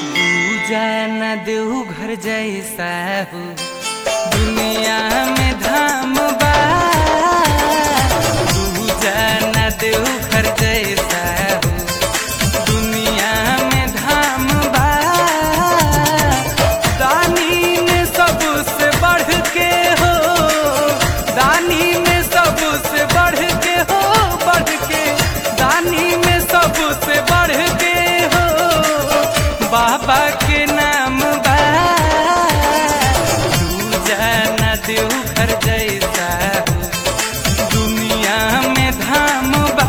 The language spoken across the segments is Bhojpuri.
दूजा न देऊ घर जैसा हो दुनिया में धाम बा दूजा न देऊ घर जैसा हो दुनिया में धाम बा दानी में सबसे बढ़ के हो दानी में सबसे बढ़ के हो बढ़ के दानी में सबसे बढ़ के हो बाबा के नाम बा तू जाना देव घर जैसा हो दुनिया में धाम बा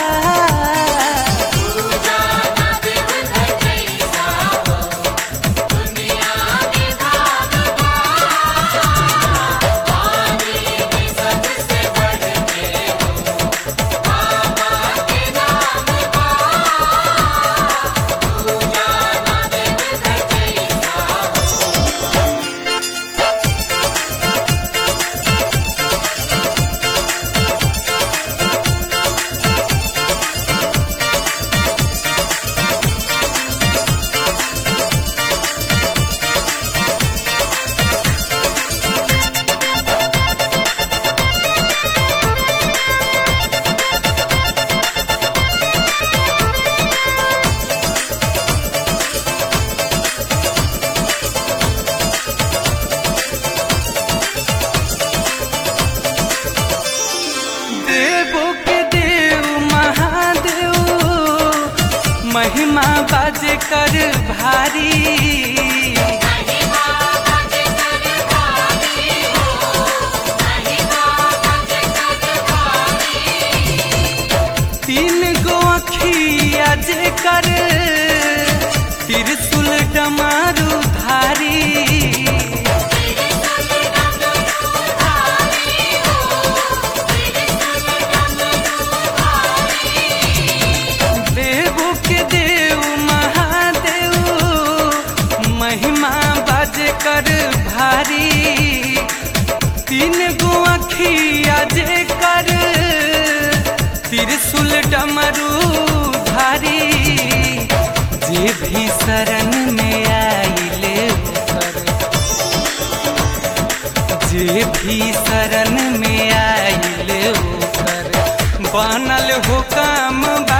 देवो के देव महादेव महिमा बाजे कर भारी तीन गो अखिया जे कर त्रिशूल डमारू धारी देवो के देव महादेव महिमा बाज कर भारी तीन गो अखिया जे कर त्रिशूल डमरू धारी जे भी शरण में आइले ओकर जे भी शरण में आइले ओकर बनल हो काम बा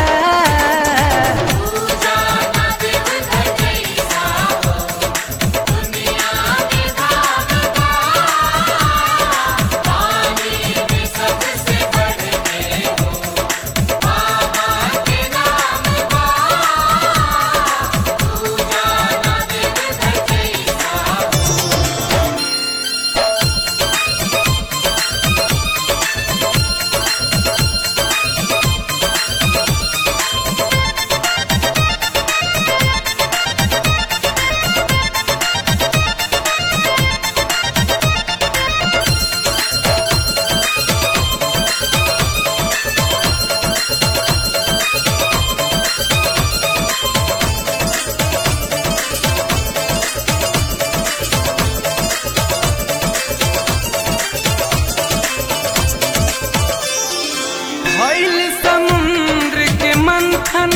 भइल समुद्र के मंथन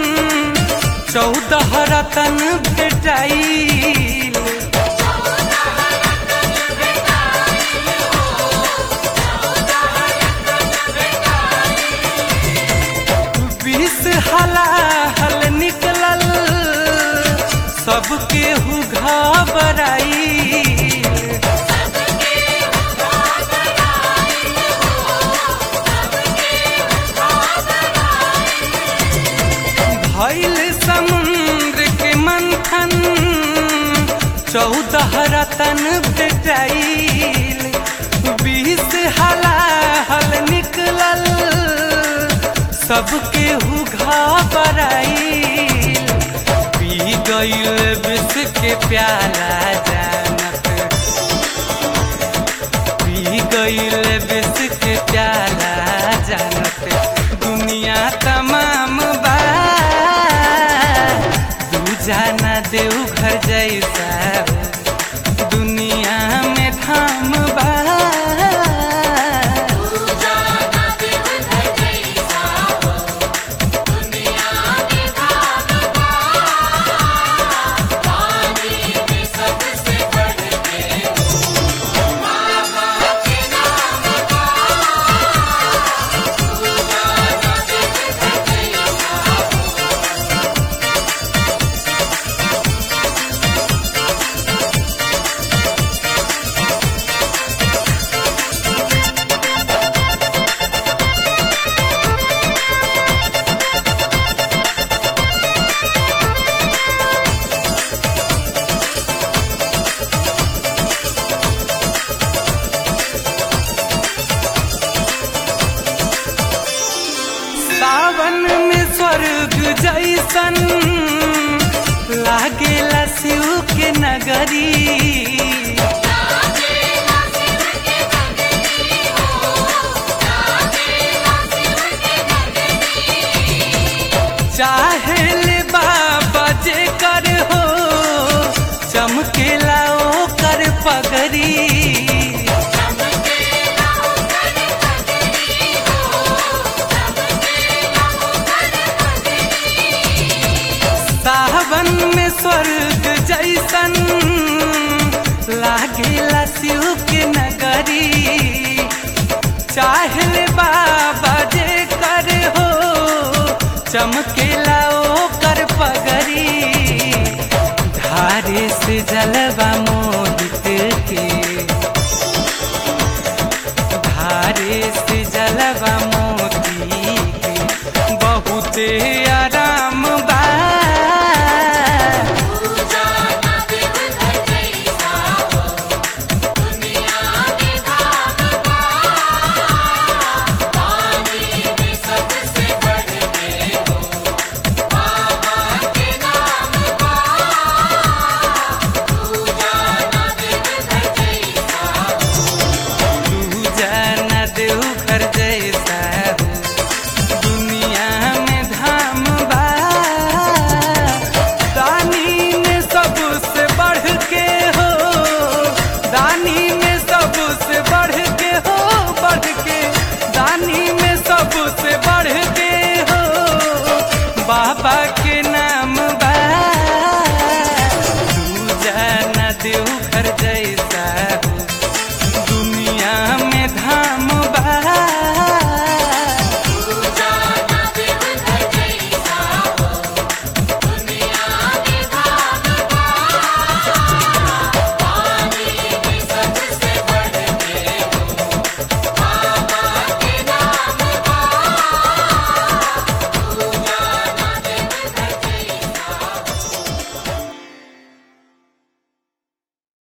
चौदह रतन भेटाइल बीस हलाहल निकलल सबके हु घबराइल भइल समुद्र के मंथन चौदह रतन भेटाइल बीस हलाहल निकलल सबके हु घबराइल पी गइल विष के प्याला जानत पी गइल विष के प्याला जानत दुनिया तमाम बा तू जाना देव घर जैसा हो दुनिया में धाम बा दुनिया में धाम बा नगरी चाहे ले बाबा जे कर हो चमकेला ओ कर पगरी सावन में स्वर्ग जैसन लागेला शिव के नगरी चाहले बाबा जे कर हो चमकेला ओ